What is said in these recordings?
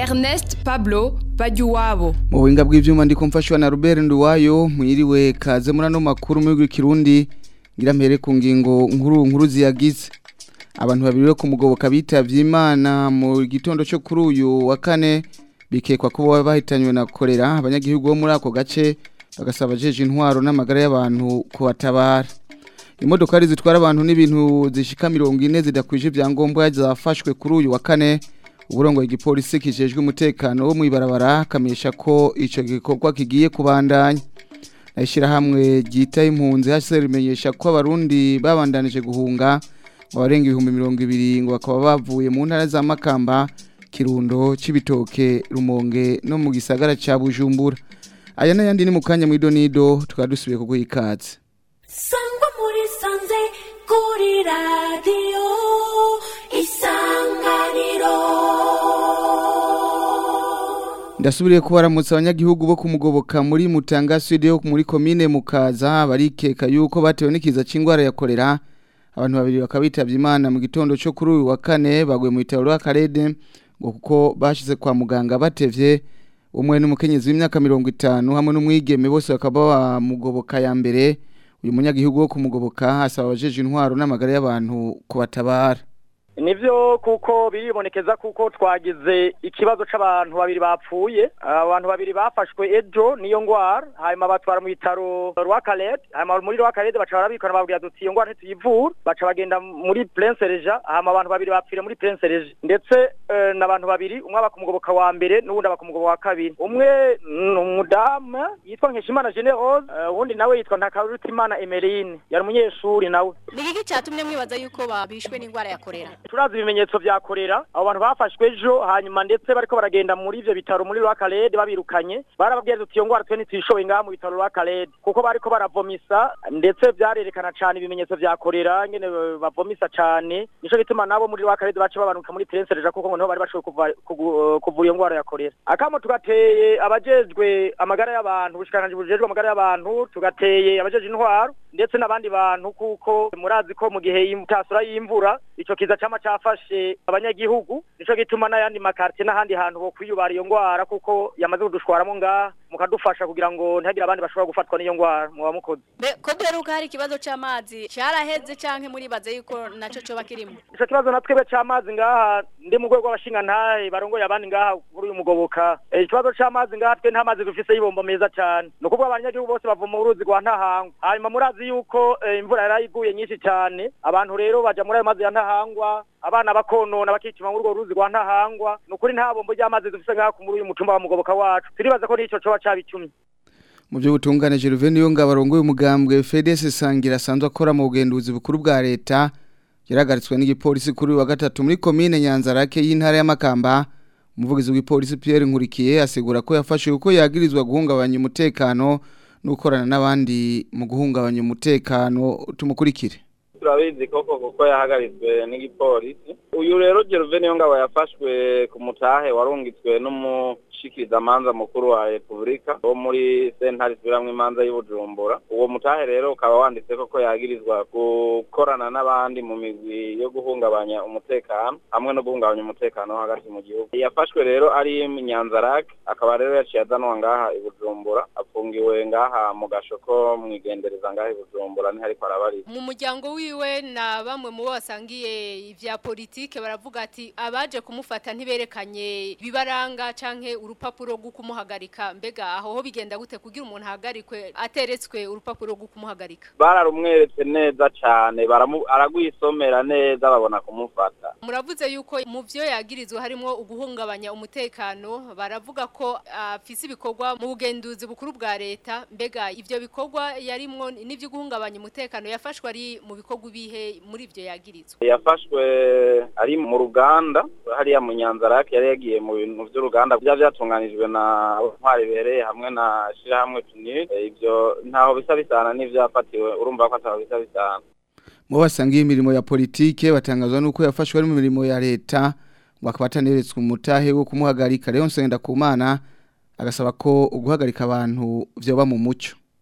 Ernest Pablo Bajuwabo mu buhinga bw'ivyuma ndiko mfashwa na Robert Nduwayo mwiriwe kaze muri ano makuru mu Kirundi ngira mpere ku ngingo nkuru nkuru ziyagize abantu babiri bo kumugoboka bitavye Imana mu gitondo cyo kuri uyu wa kane bikekwa ko baba bahitanywe na kolera abanyagihugu bo muri ako gace bagasaba jeje intwaro n'amagara y'abantu kubatabara imodokari zitwara abantu n'ibintu zishika mirongo ine zidakwije ibyangombwa zafashwe kuri uyu wa kane uburongo igipolisi kijejwe umutekano wo mwibarabara kamenyesha ko ico gikorwa kigiye kubandanya nashira hamwe ryita impunzi hase rimenyesha ko abarundi babandanije guhunga abarenga ibihumbi mirongo ibiri ngo bakaba bavuye mu ntara za Makamba Kirundo Cibitoke Rumonge no mu gisagara ca Bujumbura aya n'ayandi ni mu kanya mu idonido tukaba dusubiye kuguha ikaze sangwa muri sanze kuri radiyo isanganiro ndasubiriye kubaramutsa abanyagihugu bo kumugoboka muri Mutanga Sud yo muri commune Mukaza barikeka yuko batewe n'ikiza c'ingwara ya kolera abantu babiri bakaba bitavye Imana mu gitondo cyo kuri uyu wa kane bagwe mu bitaro rwa Karede ngo kuko bashize kwa muganga batevye umwe n'umukenyezi w'imyaka 50 hamwe n'umwigeme bose bakaba bamugoboka ya mbere uyu munyagihugu wo kumugoboka asaba abajeje intwaro n'amagara y'abantu kubatabara nivyo kuko biribonekeza kuko twagize ikibazo c'abantu babiri bapfuye abantu babiri bafashwe ejo niyo ngwara hanyuma batwara mu bitaro rwa Calais hanyuma muri rwa Calais baca barabikana babwira duti iyo ngwara ntituyivura baca bagenda muri Prince Regis hanyuma abantu babiri bapfira muri Prince Regis ndetse uh, n'abantu babiri umwe abakumugoboka wa mbere n'uwundi abakumugoboka wa kabiri umwe umudamu yitwa Nkeshimana Generose uwundi uh, nawe yitwa Ntakarutimana Emeline yari umunyeshuri nawe ni iki cyatumye mwibaza yuko babishwe n'indwara ya kolera turazi ibimenyetso vya korera abo bantu bafashwe ejo hanyuma ndetse bariko baragenda muri ivyo bitaro muri rwa Kalede babirukanye barababwiye tuti iyo ngwara twe ntituyishoboye ngaha mu bitaro rwa Kalede kuko bariko baravomisa ndetse vyarerekana cane ibimenyetso vya korera ngene bavomisa cane nico gituma nabo muri rwa Kalede bace babanuka muri Prince Regis kuko ngo niho bari bashoboye kuvura iyo ngwara ya korera akamo tugateye abajejwe amagara y'abantu ubushikiranganje bujejwe amagara y'abantu tugateye abajeje intwaro ndetse n'abandi bantu kuko murazi ko mu gihe y'imtasura y'imvura ico kiza cama cafashe abanyagihugu nico gituma n'ayandi makartie n'ahandi hantu ho kwiyubara iyo ngwara kuko yamaze kudushwaramo ngaha mukadufasha kugira ngo ntihagire abandi bashobora gufatwa n'iyo ngwara muba mukoze ko duheruka hari ikibazo c'amazi caraheze canke muribaze yuko naco coba kirimo ico kibazo natwebwe c'amazi ngaha ndi mu rwego rw'abashingantahe barongoye abandi ngaha kuri uyu mugoboka ikibazo c'amazi ngaha twe nta mazi dufise y'ibombo meza cane ni ukuvuga abanyagihugu bose bavoma uruzi rwa ntahangwa hanyuma murazi yuko imvura yarayiguye nyinshi cane abantu rero baja muri ayo mazi ya ntahangwa abana bakonona bakicima muri urwo ruzi rwa ntahangwa ni ukuri nta bombo ry'amazi dufise ngaha muri uyu mutumba wa mugoboka wacu turibaza ko n'ico coba cabicumye mu byo butungane Gervais niyo ngabo arongoye umugambwe FDS sangira asanzwe akora mu bugenduzi bukuru bwa leta yaragaritswe n'igipolisi kuri wa gatatu muri commune Nyanzarake y'intara y'Amakamba umuvugizi w'ipolisi Pierre Nkurikiye asigura ko yafashe uko yagirizwa guhungabanya umutekano n'ukorana n'abandi mu guhungabanya umutekano tumukurikire turabizi koko kuko yahagaritswe n'igipolisi uyu rero Gervais niyo ngabo yafashwe ku mutahe warungitswe n'umushikirizamanza mukuru wa Republika wo muri sentare isubiramwo imanza y'Ubujumbura uwo mutahe rero ukaba wanditse koko yagirizwa gukorana n'abandi mu migwi yo guhungabanya umutekano hamwe no guhungabanya umutekano hagati mu gihugu yafashwe rero ari Nyanzarake akaba rero yaciye azanwa ngaha i Bujumbura afungiwe ngaha mu gashoko mwigendereza ngaha i Bujumbura ni hariko arabarira mu muryango wiwe na bamwe mu bo basangiye ivya politike baravuga ati abaje kumufata ntiberekanye bibaranga canke urupapuro rwo kumuhagarika mbega aho ho bigenda gute kugira umuntu ahagarikwe ateretswe urupapuro rwo kumuhagarika bararumweretse neza cane aragwisomera neza babona kumufata muravuze yuko mu vyo yagirizwe harimo uguhungabanya umutekano baravuga ko afise ibikorwa mu bugenduzi bukuru bwa leta mbega ivyo bikorwa yarimwo n'ivyo guhungabanya umutekano yafashwe ari mu bikorwa ibihe muri ivyo yagirizwe yafashwe ari mu ruganda hariya mu Nyanzarake yari yagiye mu bintu vy'uruganda bya byatunganijwe na ntwari bereye hamwe na shirahamwe tunir ivyo ntaho bisa bisana n'ivyafatiwe urumva ko ataho bisa bisana mu basangiye imirimo ya politike batangazwa nuko yafashwe ari mu mirimo ya leta ngo akaba ataneretswe umutahe wo kumuhagarika rero nsenda ku mana agasaba ko uguhagarika abantu vyoba mu muco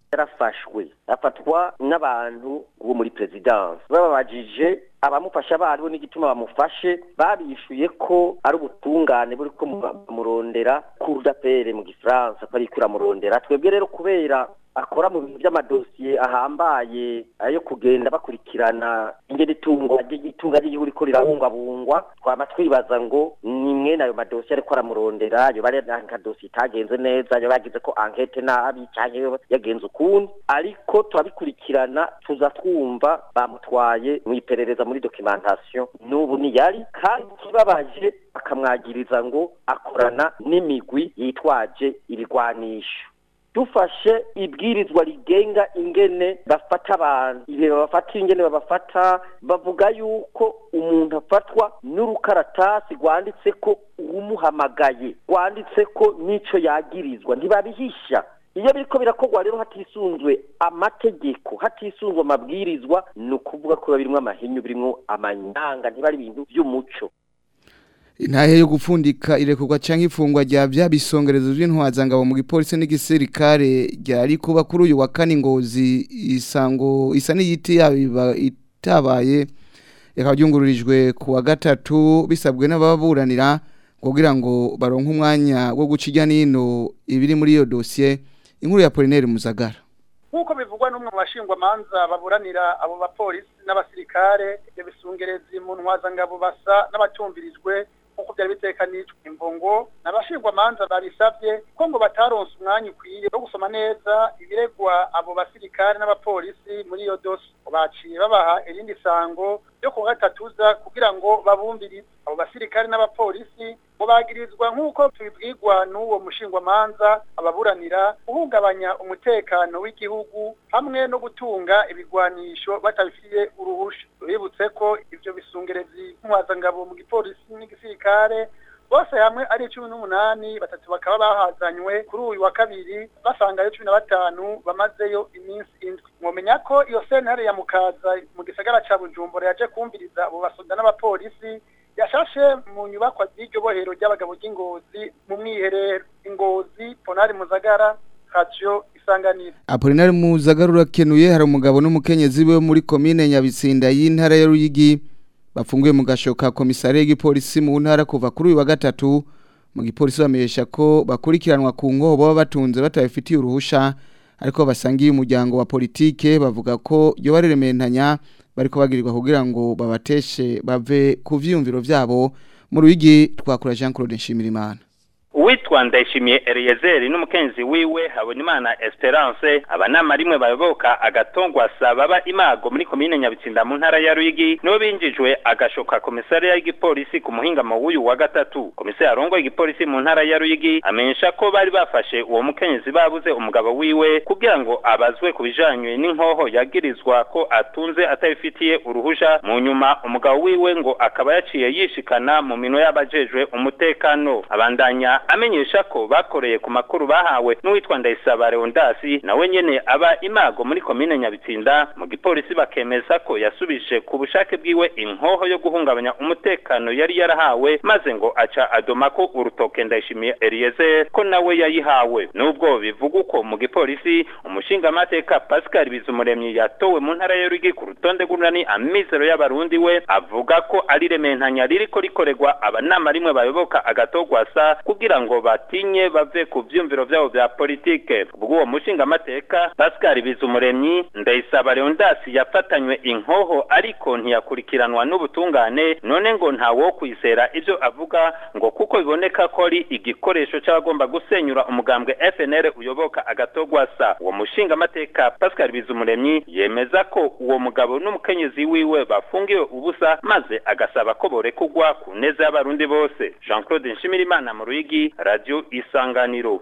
yarafashwe afatwa n'abantu bo muri perezidansi bababajije abamufasha baribo n'igituma bamufashe babishuye ko ari ubutungane buri ko bamurondera kurudapere mu gifaransa ko ariko uramurondera twebwe rero kubera akora mu bintu by'amadosiye ahambaye ayo kugenda bakurikirana ingene itungo itunga ry'igihugu riko rirabungwabungwa twama twibaza ngo ni mwene ayo madosiye ariko aramurondera yoba ari nka dosiye itagenze neza yoba yagize ko ankete nabi canke yagenze ukundi ariko turabikurikirana tuza twumva bamutwaye mu iperereza muri documentation n'ubu niyari kandi kibabaje akamwagiriza ngo akorana n'imigwi yitwaje ibigwanisho dufashe ibwirizwa rigenga ingene bafata abantu igihe babafata ingene babafata bavuga yuko umuntu afatwa n'urukaratasi rwanditse ko uwumuhamagaye rwanditse ko n'ico yagirizwa ntibabihisha iyo biriko birakorwa rero hatisunzwe amategeko hatisunzwe amabwirizwa ni ukuvuga ko biba birimwo amahinyu birimwo amanyanga ntibari ibintu vy'umuco intahe yo gupfundika irekurwa canke ifungwa rya vya bisongerezo vy'intwazangabo mu gipolisi n'igisirikare ryari kuba kuri uyu wa kane ngozi isango isa n'iyiti yabiba itabaye yakaba ryungururijwe ku wa gatatu bisabwe n'ababuranira kugira ngo baronke umwanya wo guca irya nino ibiri muri iyo dosiye inkuru ya Polinaire Muzagara nk'uko bivugwa n'umwe mu bashingwamanza baburanira abo bapolisi n'abasirikare ibyo bisungerezi mu ntwazangabo basa n'abatumvirijwe nk'uko byari bitekanijwe imvungo n'abashingwamanza babisabye ko ngo bataronse umwanya ukwiye wo gusoma neza ibiregwa abo basirikare n'abapolisi muri iyo dosi baciye babaha irindi sango ryo ku gatatuza kugira ngo babumvirize abo basirikare n'abapolisi ngo bagirizwa nk'uko tubibwirwa n'uwo mushingwamanza ababuranira guhungabanya umutekano w'igihugu hamwe no gutunga ibigwanisho batabifitiye uruhusha bibutse ko ivyo bisungerezi nk'umwazangabo mu gipolisi n'igisirikare bose hamwe ari cumi n'umunani batatu bakaba bahazanywe kuri uyu wa kabiri basangayo cumi na batanu bamazeyo iminsi indwi mwomenya ko iyo sentare ya mukaza mu gisagara ca bujumbura yaje kumviriza abo basoda n'abapolisi yashashe mu nyubakwa z'iryo bohero ry'abagabo ry'ingozi mu mwiherero ingozi ponari muzagara radio isanganiro Apolinari Muzagara urakenuye hari umugabo n'umukenyezi we muri komine Nyabitsinda y'intara ya Ruyigi bafunguye mu gashoka komisare y'igipolisi mu ntara kuva kuri uyu wa gatatu mu gipolisi bamenyesha ko bakurikiranwa ku ngobo baba batunze batabifitiye uruhusha ariko basangiye umuryango wa politike bavuga ko iyo barerementanya bariko bagirirwa kugira ngo babateshe bave ku vyiyumviro vyabo mu Ruyigi twakura Jean Claude Nshimirimana uwitwa ndayishimiye eliyezeri n'umukenzi wiwe habonimana esperance abanama rimwe bayoboka agatongwasa baba imago muri komine nyabitsinda mu ntara ya ruyigi nibo binjijwe agashoka komisariya y'igipolisi ku muhingamo w'uyu wa gatatu komisariya arongoye igipolisi mu ntara ya ruyigi amenyesha ko bari bafashe uwo mukenyezi babuze umugabo wiwe kugira ngo abazwe ku bijanye n'inkoho yagirizwa ko atunze atabifitiye uruhusha mu nyuma umugabo wiwe ngo akaba yaciye yishikana mu mino y'abajejwe umutekano abandanya amenyesha ko bakoreye ku makuru bahawe n'uwitwa Ndayisaba Leondasi nawe nyene aba imago muri komine Nyabitsinda mu gipolisi bakemeza ko yasubije ku bushake bwiwe inkoho yo guhungabanya umutekano yari yarahawe maze ngo aca adoma ko urutoke Ndayishimiye Eliezer ko nawe yayihawe nubwo bivuga uko mu gipolisi umushinga amateka Pascal Bizumuremyi yatowe mu ntara ya Ruyigi ku rutonde rw'unani amizero y'abarundi we avuga ko ari rementanya ririko rikorerwa abanama rimwe bayoboka agatogwasa kugira ngo batinye bave ku vyumviro vyabo vya politike ubwo mushinga amateka Pascal Bizumuremyi ndayisaba Leondasi yafatanywe inkoho ariko ntiyakurikiranwa n'ubutungane none ngo ntawo kwizera ivyo avuga ngo kuko biboneka ko ari igikoresho c'abagomba gusenyura umugambwe FNL uyoboka agatogwasa uwo mushinga amateka Pascal Bizumuremyi yemeza ko uwo mugabo n'umukenyezi wiwe bafungiwe ubusa maze agasaba ko borekugwa ku neza y'abarundi bose Jean Claude Nshimirimana mu Ruyigi Radio Isanganiro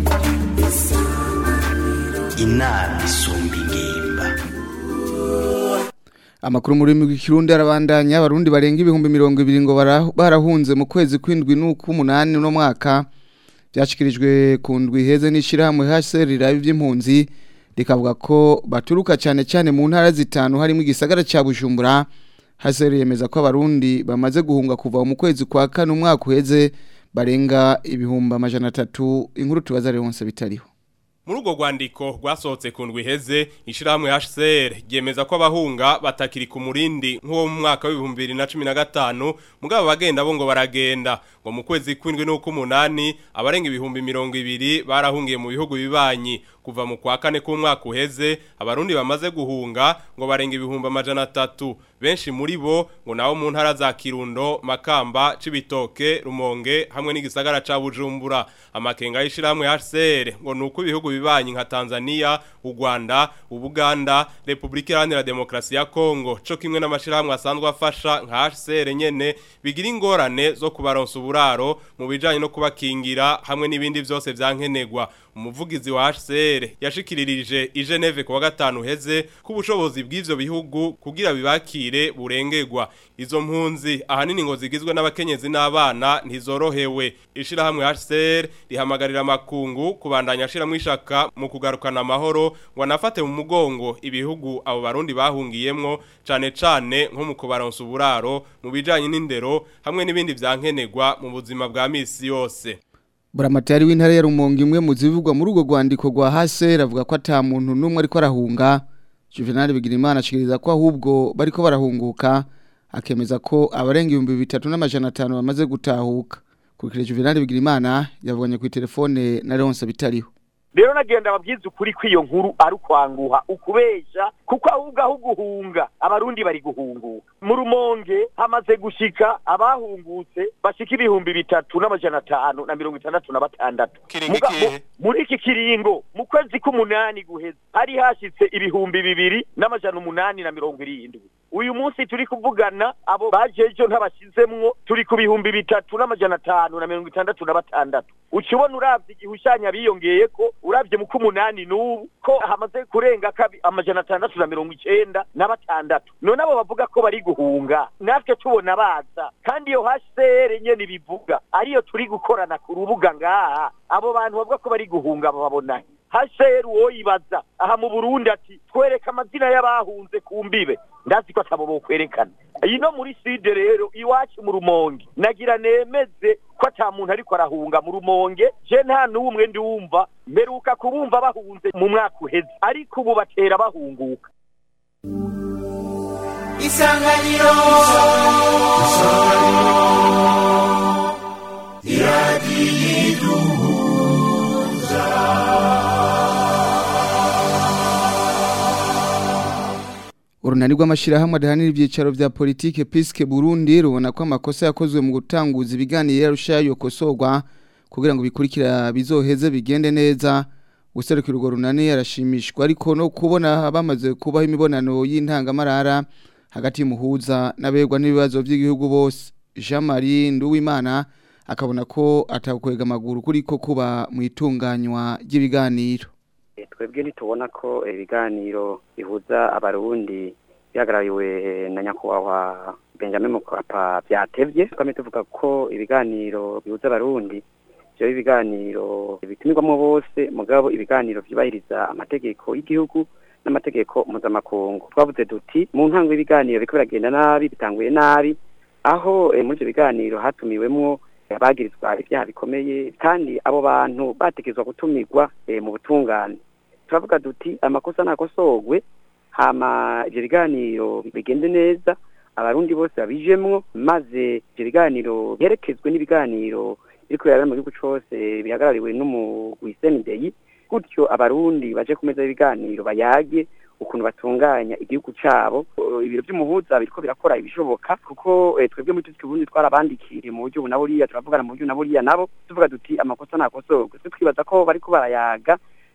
inama isumba ingimba Amakuru muri mu kirundi arabandanya abarundi barenga ibihumbi mirongo ibiri ngo bara- barahunze mu kwezi kwindwi n'ukumunani no mwaka byashikirijwe ku ndwi heze n'ishirahamwe HCR rirabi by'impunzi rikavuga ko baturuka cyane cyane mu ntara zitanu harimo igisagara ca Bujumbura HCR yemeza ko abarundi bamaze guhunga kuva mu kwezi kwa kane umwaka uheze barenga ibihumbi amajana atatu inkuru tubaza Leonce bitariho Muri urwo rwandiko rwasohotse ku ndwi iheze ishyirahamwe HCR ryemeza ko abahunga batakiri ku murindi nk'uwo mu mwaka w'ibihumbi bibiri na cumi na gatanu mugabo bagenda bo ngo baragenda ngo mu kwezi kw'indwi n'ukw'umunani abarenga ibihumbi mirongo ibiri barahungiye mu bihugu bibanyi kuva mu kwa kane k'umwaka uheze abarundi bamaze guhunga ngo barenga ibihumbi amajana atatu benshi muri bo ngo nabo mu ntara za Kirundo Makamba Cibitoke Rumonge hamwe n'igisagara ca Bujumbura amakenga y'ishiramwe HCR ngo nuko ibihugu bibanyi nka Tanzania u Rwanda Ubuganda Republika Iharanira Demokarasi ya Kongo co kimwe n'amashirahamwe asanzwe afasha nka HCR nyene bigira ingorane zo kubaronsa uburaro mu bijanye no kubakingira hamwe n'ibindi vyose vyankenegwa umuvugizi wa HCR yashikiririje i Geneve kuwa gatanu heze ku bushobozi bw'ivyo bihugu kugira bibakire burengegwa izo mpunzi ahanini ngo zigizwe n'abakenyezi n'abana ntizorohewe ishirahamwe HCR rihamagarira makungu kubandanya ashiramwe ishaka mu kugarukana amahoro ngo anafate mu mugongo ibihugu abo barundi bahungiyemwo cane cane nko mu kubaronsa uburaro mu bijanye n'indero hamwe n'ibindi vyankenegwa mu buzima bwa misi yose Buramatari w'intara ya Rumonge imwe mu zivugwa muri urwo rwandiko rwa Hase avuga ko ata muntu numwe ariko arahunga Juvenal Bigirimana ashikiriza ko ahubwo bariko barahunguka akemeza ko abarenga ibihumbi bitatu n'amajana atanu bamaze gutahuka kurikira Juvenal Bigirimana yavuganye ku telefone na Leonce bitariho rero nagenda ababwiza ukuri kw'iyo nkuru ari ukwanguha ukubesha kuko ahubwo aho guhunga abarundi bari guhunguka mu rumonge hamaze gushika abahungutse bashika ibihumbi bitatu n'amajana atanu na mirongo itandatu na batandatu Muga- mu- muri iki kiringo mu kwezi k'umunani guheza hari hashitse ibihumbi bibiri n'amajana umunani na mirongo irindwi uyu munsi turi kuvugana abo baje ejo ntabashizemwo turi ku bihumbi bitatu n'amajana atanu na mirongo itandatu na batandatu ukibona uravye igihushanya biyongeye ko uravye mu k'umunani n'ubu ko hamaze kurenga kabi amajana atandatu na mirongo icenda na batandatu none abo bavuga ko bari guhunga natwe tubona baza kandi iyo HCR nyene bivuga ariyo turi gukorana ku rubuga ngaha abo bantu bavuga ko bari guhunga babona HCR woyibaza aha mu Burundi ati twereka amazina y'abahunze ku mbibe ndazi ko atabo bokwerekana ino muri sud rero iwacu mu rumonge nagira nemeze ko ata muntu ariko arahunga mu rumonge je nta n'umwe ndiwumva mperuka kubumva bahunze mu mwaka uheze ariko ubu batera bahunguka isanganiro iradiyiduhuza Urunani rw'amashirahamwe adahanira ivyicaro vya politike Piske Burundi rubona ko amakosa yakozwe mu gutanguza ibiganiro yarushayo kosorwa kugira ngo bikurikira bizoheze bigende neza guserukira urwo runani yarashimishwa ariko no kubona bamaze kubaho imibonano y'intangamarara hagati y'umuhuza n'abegwa n'ibibazo by'igihugu bose Jean Marie Nduwimana akabona ko atakwega amaguru kuriko kuba mu itunganywa ry'ibiganiro twebwe ntitubona ko ibiganiro bihuza abarundi bihagarariwe na nyakubahwa benjamin mukapa byatevye twame tuvuga ko ibiganiro bihuza abarundi vyoba ibiganiro bitumirwamo bose mugabo ibiganiro vyubahiriza amategeko y'igihugu n'amategeko mpuzamakungu twavuze duti mu ntango y'ibiganiro biriko biragenda nabi bitanguye nabi aho eh, muri ivyo biganiro hatumiwemwo abagirizwa ibyaha bikomeye kandi abo bantu bategerezwa gutumirwa eh, mu butungane turavuga duti amakosa nakosogwe hama ivyo biganiro bigende neza abarundi bose babijemwo maze ivyo biganiro biherekezwe n'ibiganiro biriko birabera mu gihugu cose bihagarariwe n'umugwi senideyi gutyo abarundi baje ku meza y'ibiganiro bayage ukuntu batunganya igihugu cabo Uh, ibiro vy'umuhuza biriko birakora ibishoboka kuko eh, twebwe muri tuzi Burundi twarabandikiye mu buryo bunaburiya turavugana mu buryo bunaburiya nabo tuvuga duti amakosa nakosorwe twe twibaza ko bariko barayaga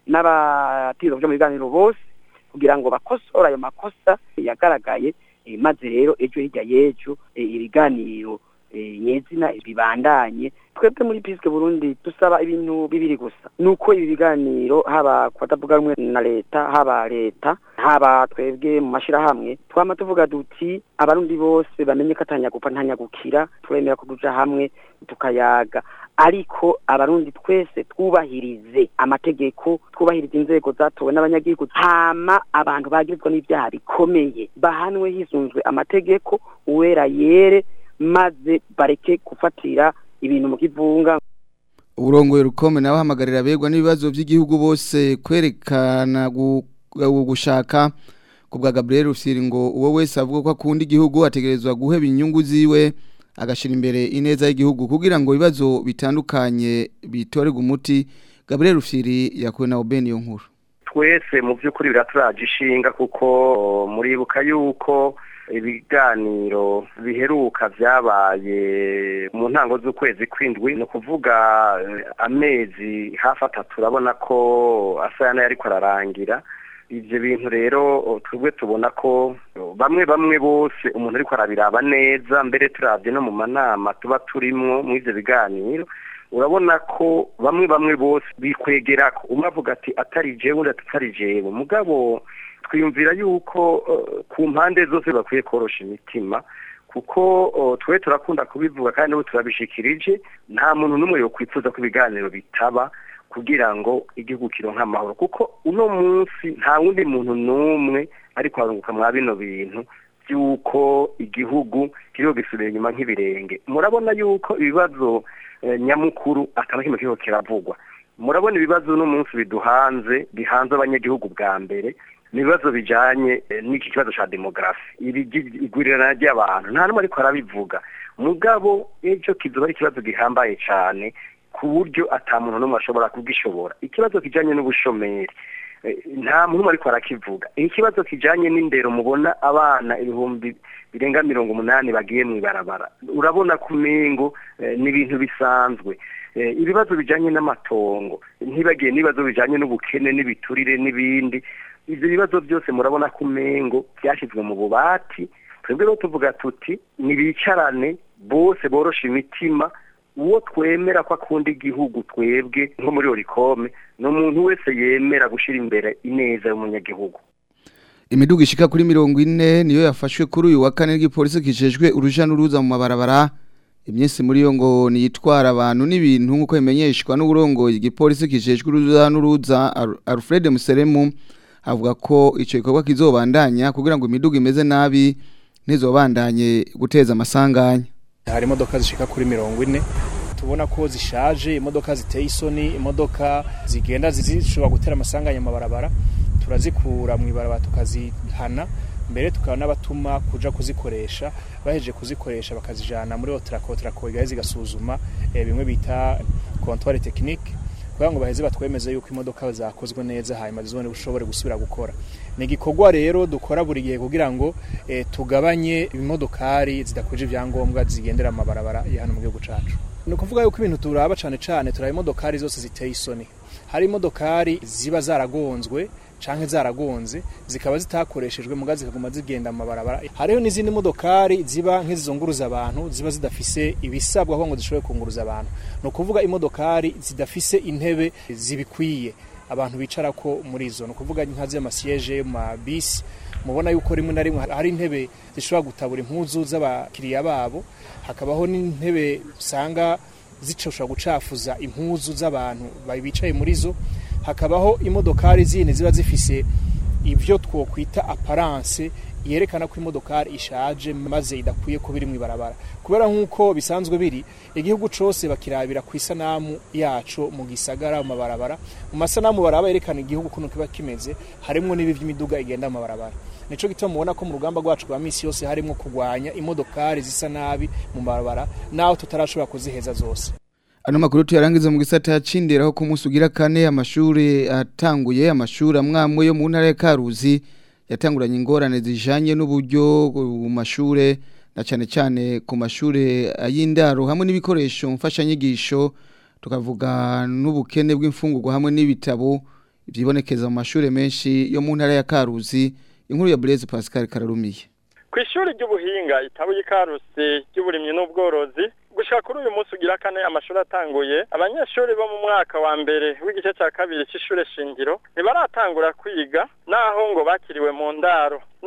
n'abatiro byo mu biganiro bose kugira ngo bakosore ayo makosa yagaragaye eh, maze rero ejo hirya y'ejo eh, ibiganiro eh, nyezina bibandanye twebwe muri piske burundi dusaba ibintu bibiri gusa nuko ibi biganiro haba ku batavuga rumwe na leta haba leta haba twebwe mu mashirahamwe twama tuvuga duti abarundi bose bamenye ko atanyagupfa ntanyagukira turemera ko tuja hamwe tukayaga ariko abarundi twese twubahirize amategeko twubahirize inzego zatowe n'abanyagihugu hama abantu bagirizwa n'ibyaha bikomeye bahanwe hisunzwe amategeko uwera yere maze bareke gufatira ibintu mu kivunga uburongoye rukome nawe hamagarira abegwa n'ibibazo by'igihugu bose kwerekana gu- gu- gushaka ku bwa Gabriel Rufyiri ngo uwo wese avuga ko akunda igihugu ategerezwa guheba inyungu ziwe agashira imbere ineza y'igihugu kugira ngo ibibazo bitandukanye bitorerwe umuti Gabriel Rufyiri yakuwe na Oben iyo nkuru twese mu by'ukuri biraturaje ishinga kuko muribuka yuko ibiganiro biheruka byabaye mu ntango z'ukwezi kw'indwi ni ukuvuga eh, amezi hafi atatu urabona ko asa n'ayariko ararangira ibyo bintu rero twebwe tubona ko bamwe bamwe bose umuntu ariko arabiraba neza mbere turabye no mu manama tuba turimwo muri ibyo biganiro urabona ko bamwe bamwe bose bikwegera ko umwe avuga ati atari jewe undi ati atari jewe mugabo twiyumvira yuko eh, ku mpande zose bakwiye korosha imitima kuko oh, twe turakunda kubivuga kandi n'ubu turabishikirije nta muntu n'umwe yokwifuza ko ibiganiro bitaba kugira ngo igihugu kironke amahoro kuko uno munsi nta wundi muntu n'umwe ariko harunguka mwa bino bintu by'uko igihugu kiriho gisubira inyuma nk'ibirenge murabona yuko ibibazo eh, nyamukuru atana kimwe kiriho kiravugwa murabona ibibazo uno munsi biduhanze bihanze abanyagihugu bwa mbere ni ibibazo bijanye eh, n'iki kibazo ca demografi igwirirana ry'abantu nta n'umwe ariko arabivuga mugabo ejo kizoba ari ikibazo gihambaye cane ku buryo ata muntu n'umwe ashobora kugishobora ikibazo kijanye n'ubushomeri eh, nta muntu n'umwe ariko arakivuga ikibazo kijanye n'indero mubona abana ibihumbi birenga mirongo umunani bagiye mw'ibarabara urabona ku mengo eh, ni ibintu bisanzwe Eh, ibibazo bijanye n'amatongo ntibagiye n'ibibazo bijanye n'ubukene n'ibiturire n'ibindi ivyo bibazo byose murabona ko umengo byashyizwe mu bubati twebwe rero tuvuga tuti nibicarane bose borosha imitima uwo twemera ko akunda igihugu twebwe nko muri orikome ni umuntu wese yemera gushyira imbere ineza y'umunyagihugu imiduga ishika kuri mirongo ine niyo yafashwe kuri uyu wa kane n'igipolisi kijejwe uruja n'uruza mu mabarabara imyinsi muri yo ngo niyitwara abantu n'ibintu nk'uko bimenyeshwa n'uburongoye igipolisi kijejwe uruza n'uruza Al- Alfred Museremu avuga ko ico gikorwa kizobandanya kugira ngo imiduga imeze nabi ntizobandanye guteza amasanganya hari imodoka zishika kuri mirongo ine tubona ko zishaje imodoka ziteye isoni imodoka zigenda zishobora gutera amasanganya mu mabarabara turazikura mu ibarabara tukazihana mbere tukaba n'abatuma kuja kuzikoresha bahejeje kuzikoresha bakazijana muri otrako otrako igahe zigasuzuma eh, bimwe bita comptoire technique kugira ngo baheze batwemeze yuko imodoka zakozwe neza hanyuma zizone bushobore gusubira gukora ni igikorwa rero dukora buri gihe kugira ngo eh, tugabanye imodokari zidakwije ibyangombwa zigendera mu mabarabara ya hano mu gihugu cacu ni ukuvuga yuko ibintu turaba cane cane turaba imodokari zose ziteye isoni hari imodokari ziba zaragonzwe canke zaragonze zikaba zitakoreshejwe muga zikaguma zigenda mu mabarabara hariho n'izindi modokari ziba nk'izizunguruza abantu ziba zidafise ibisabwa kugira ngo zishobore kunguruza abantu ni ukuvuga imodokari zidafise intebe zibikwiye abantu bicarako muri izo ni ukuvuga nka z'amasiyeje mu mabisi mubona yuko rimwe na rimwe hari intebe zishobora gutabura impuzu z'abakiriya babo hakabaho n'intebe usanga zishobora gucafuza impuzu z'abantu bicaye muri zo hakabaho imodokari zindi ziba zifise ibyo twokwita aparance yerekana ko imodokari ishaje maze idakwiye kuba iri mu ibarabara kubera nk'uko bisanzwe biri igihugu cyose bakirabira ku isanamu yacu mu gisagara mu mabarabara mu masanamu baraba yerekana igihugu ukuntu kiba kimeze harimo n'ibi by'imiduga igenda mu mabarabara nico gituma mubona ko mu rugamba rwacu rwa misi yose harimo kurwanya imodokari zisa nabi mu mabarabara naho tutarashobora kuziheza zose Ano makuru tuyarangiza mu gisata cinderaho ku munsi ugira kane amashuri atanguye amashuri amwamwe yo mu ntara ya Karuzi yatanguranye ingorane zijanye n'uburyo mu mashure na cyane cyane ku mashure y'indaro hamwe n'ibikoresho mfashanyigisho tukavuga n'ubukene bw'imfungurwa hamwe n'ibitabo byibonekeza mu mashure menshi yo mu ntara ya Karuzi inkuru ya Blaise Pascal Kararumiye ku ishuri ry'ubuhinga itabuye Karusi ry'uburimyi n'ubworozi gushika kuri uyu munsi ugira kane amashuri atanguye abanyeshuri bo mu mwaka wa mbere w'igice cya kabiri cy'ishure shingiro ntibaratangura kwiga naho ngo bakiriwe mu ndaro no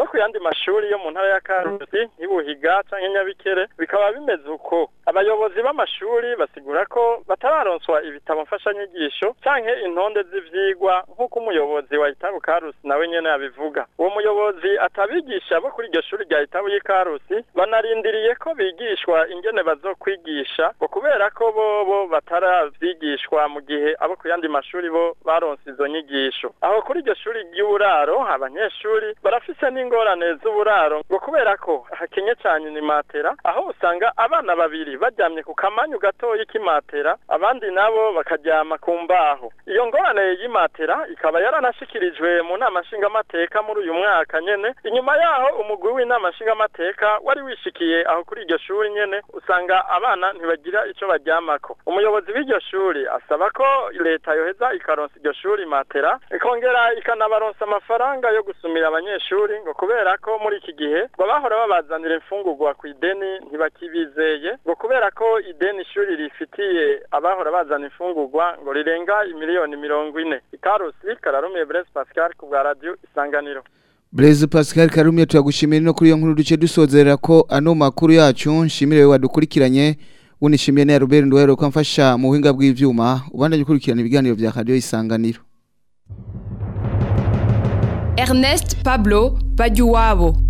ku yandi mashuri yo mu ntara ya karusi nk'ibuhiga canke nyabikere bikaba bimeze uko abayobozi b'amashuri basigura ko batararonswa ibitabo mfashanyigisho canke intonde z'ivyigwa nk'uko umuyobozi wa itabu karusi nawe nyene yabivuga uwo muyobozi atabigisha bo kuri iryo shuri rya itabu y'ikarusi banarindiriye ko bigishwa ingene bazokwigisha ngo kubera ko bobo bataravyigishwa mu gihe abo ku yandi mashuri bo baronse izo nyigisho aho kuri iryo shuri ry'uburaro abanyeshuri barafise n'ingorane z'uburaro ngo kubera ko hakenye cyane ni matera aho usanga abana babiri baryamye ku kamanyu gatoyi k'imatera abandi nabo bakaryama ku mbaho iyo ngorane y'imatera ikaba yaranashikirijwe mu nama nshingamateka muri uyu mwaka nyene inyuma yaho umugwi w'inama nshingamateka wari wishikiye aho kuri iryo shuri nyene usanga abana ntibagira ico baryamako umuyobozi w'iryo shuri asaba ko leta yoheza ikaronsa iryo shuri matera ikongera ikanabaronsa amafaranga yo gusumira abanyeshuri ngo kubera ko muri iki gihe ngo bahora babazanira imfungurwa ku ideni ntibakibizeye ngo kubera ko ideni ishuri rifitiye abahora bazana imfungurwa ngo rirenga imiliyoni mirongo ine ikarusi kararumiye Blaise Pascal ku bwa radio isanganiro Blaise Pascal Karumiye turagushimira no kuri iyo nkuru duce dusozera ko ano makuru yacu nshimire wewe wadukurikiranye unishimiye na Robert Ndwero ko amfasha mu buhinga bw'ivyuma ubandanye ukurikirana ibiganiro vya radio isanganiro Ernest Pablo Bajuwabo